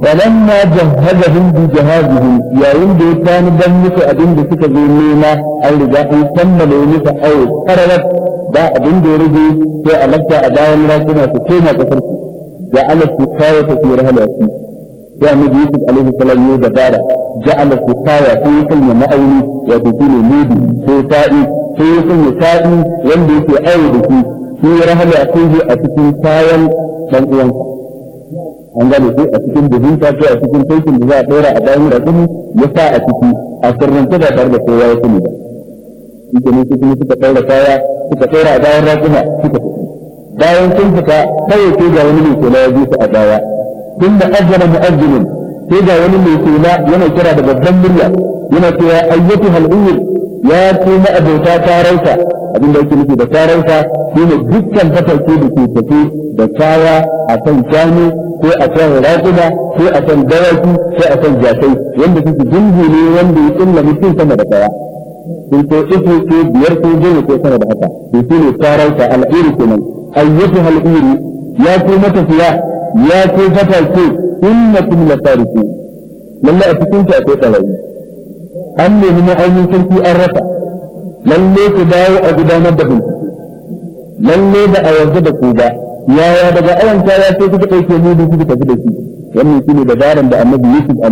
فلما جهزهم بجهازهم يا يند كان دمك أبين بسك زينينا أو رجاء كمل ونسا أو قررت دا أبين دي رجي في ألقى أداء مراكنا سكينة كفرك جعل السكاية في رهل أسي يا نبي يوسف عليه السلام يودا دارا جعل السكاية في كلمة مأولي وتكون ميدي في سائي في كلمة سائي يندي في أول في رهل أسيه أتكون سايا من أيانك an gane sai a cikin buhunta ko a cikin taikin da za a ɗora a bayan rakumi ya sa a ciki a sirrance da tare da kowa ya sani ba ita ne su kuma suka ɗaura kaya suka ɗora a bayan rakuma suka fita bayan sun fita kawai sai ga wani mai kula ya bi su a baya tun da ajjana mu'ajjinin sai ga wani mai kula yana kira da babban murya yana cewa ayyatu hal'uyyir ya kuma abota tarauta abin da yake nufi da tarauta shine dukkan fatake da ke tafi da kaya a kan shanu ko a kan raƙuda ko a kan dawaki ko a kan jakai wanda suke jinji ne wanda ya kulla mutum sama da kaya sun ko uku ko biyar ko goma ko sama da haka to shi ne tarauta al'iri kenan ayyatu al'iri ya ko matafiya ya ko fatake innakum la tariku lalle a cikin ta akwai tsarayi an nemi ma'aunin sarki an rasa lalle ku dawo a gudanar da bincike lalle da a yarda da ku ba yaya daga ayan kaya sai kuka ɗauke mu da kuka tafi da shi wannan shine dabaran da annabi Yusuf